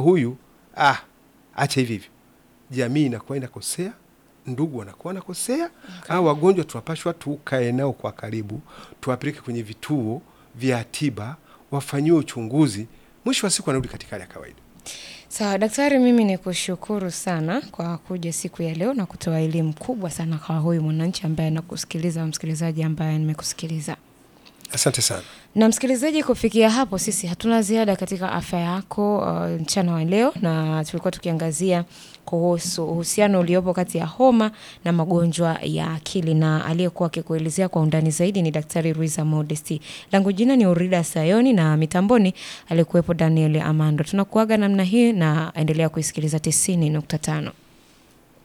huyu ah, acha hivi hivi, jamii inakuwa inakosea, ndugu wanakuwa wanakosea au wagonjwa tunapashwa tukae nao kwa karibu, tuwapeleke kwenye vituo vya tiba, wafanyiwe uchunguzi, mwisho wa siku wanarudi katika hali ya kawaida. Sawa daktari, mimi ni kushukuru sana kwa kuja siku ya leo na kutoa elimu kubwa sana kwa huyu mwananchi ambaye anakusikiliza, msikilizaji ambaye nimekusikiliza. Asante sana. Na msikilizaji, kufikia hapo sisi hatuna ziada katika afya yako uh, mchana wa leo, na tulikuwa tukiangazia kuhusu uhusiano uliopo kati ya homa na magonjwa ya akili, na aliyekuwa akikuelezea kwa undani zaidi ni Daktari Ruiza Modesti. Langu jina ni Urida Sayoni na mitamboni alikuwepo Daniel Amando. Tunakuaga namna hii na endelea kuisikiliza 90.5.